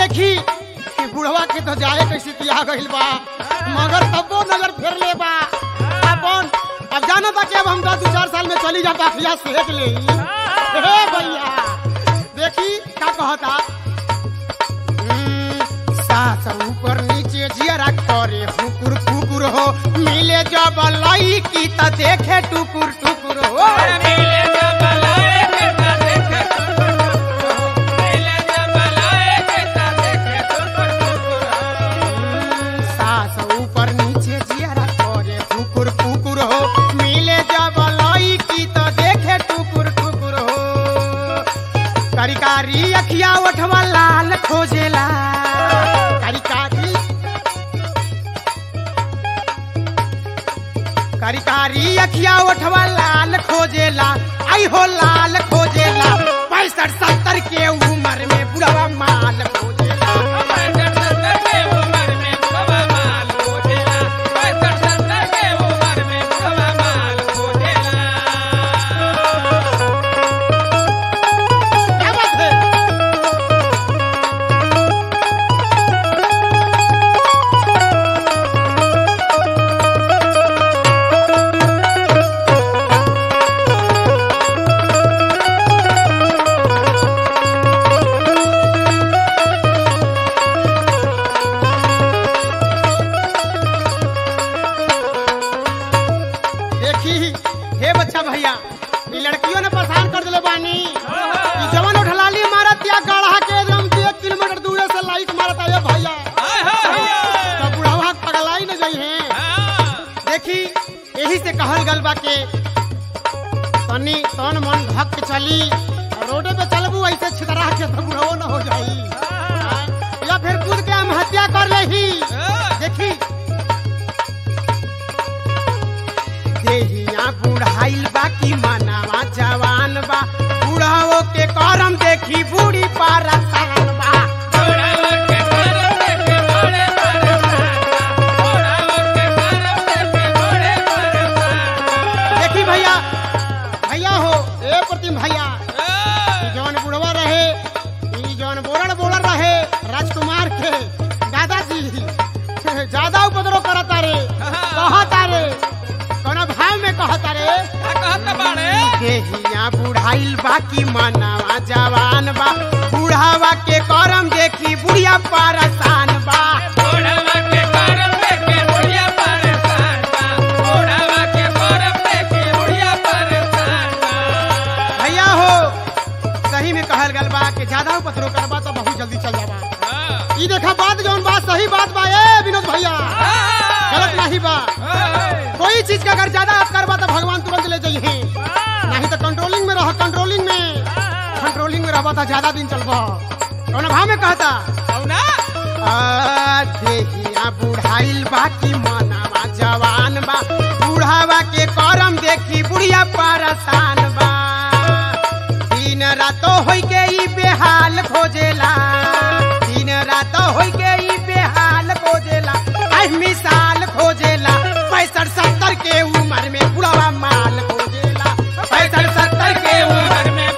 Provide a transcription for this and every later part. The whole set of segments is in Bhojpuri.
देखी कि बुढ़वा के तो जाए कैसे तिया गइल बा मगर तबो नजर फेर ले बा अपन अब जाना था कि अब हम दो चार साल में चली जाता अखिया सेक ले हे भैया देखी का कहता हम्म, सास ऊपर नीचे जियरा करे हुकुर कुकुर हो मिले जब लई की त देखे टुकुर टुकुर हो सास ऊपर नीचे जियरा करे कुकुर कुकुर हो मिले जब लई की तो देखे टुकुर टुकुर हो कारी अखिया ओठवा लाल खोजेला कारी कारी कारी कारी अखिया ओठवा लाल खोजेला आई हो लाल खोजेला पैंसठ सत्तर के उम्र में बुढ़वा माल खोजेला क्या बात है देखी हे बच्चा भैया ये लड़कियों ने परेशान कर दिले बानी ई जवन उठलाली मारत या गढ़ा के एकदम एक किलोमीटर दूर से लाइट मारत है भैया तो बुढ़ावा पगलाई न जाई है देखी यही से कहल गल बा के तनी तन मन धक के चली रोडे पे चलबू ऐसे छितरा के तो बुढ़ाओ न हो जाई हाँ, या फिर कूद के हम हत्या कर लेही देखी देहिया बुढ़ाइल बा की मनावा जवान बा बुढ़ाओ के करम देखी बूढ़ी पारसान बा देखी भैया भैया हो ए प्रतिम भैया ई जौन बुढ़वा रहे ई जौन बोलड़ बोलर रहे राजकुमार के दादाजी ज्यादा उपद्रव करता रे कहता रे कौन भाव में कहता रे देहिया बुढ़ाइल बा की मनावा जवान बा बुढ़ावा के करम देखी बुढ़िया पारसान बा भैया हो सही में कहल गल बा कि ज्यादा उपद्रव करबा तो बहुत जल्दी चल जाबा ई देखा बात जौन बात सही बात बा ए विनोद भैया गलत नहीं बा कोई चीज का अगर ज्यादा आप करबा तो भगवान तुरंत ले जाइए नहीं तो कंट्रोलिंग में रहो कंट्रोलिंग में कंट्रोलिंग में रहबा तो ज्यादा दिन चलबा कौन भाव में कहता आ, देहिया बुढ़ाइल बा की मनावा जवान बा बुढ़ावा के करम देखी बुढ़िया परेशान बा दिन रातो होई के ई बेहाल खोजेला दिन रातो होई के ई बेहाल खोजेला आई मिसाल खोजेला पैंसठ सत्तर के उम्र में बुढ़वा माल खोजेला पैंसठ सत्तर के उम्र में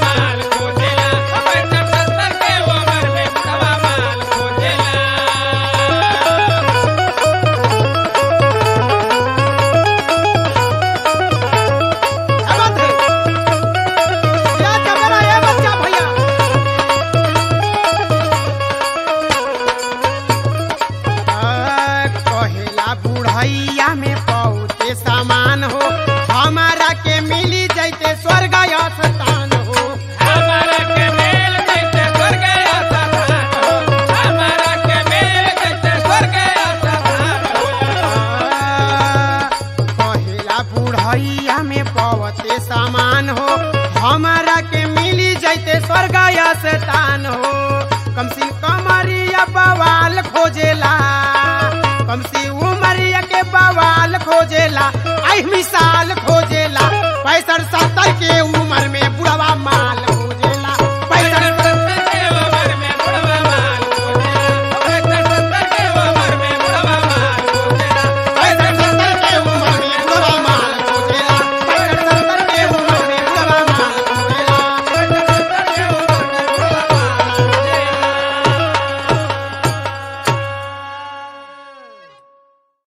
क्या बात है क्या चपेला ये बच्चा भैया आ, कहेला बुढ़ैया में बहुते सामान हो हमारा के मिली जैते स्वर्ग स्थान हो आ, कहेला बुढ़ैया में बहुते सामान हो हमारा के मिली जैते स्वर्ग स्थान हो कम से कमरिया बवाल खोजेला कम से उमरिया के बवाल खोजेला आई मिसाल खोजेला पैंसठ सत्तर के उम्र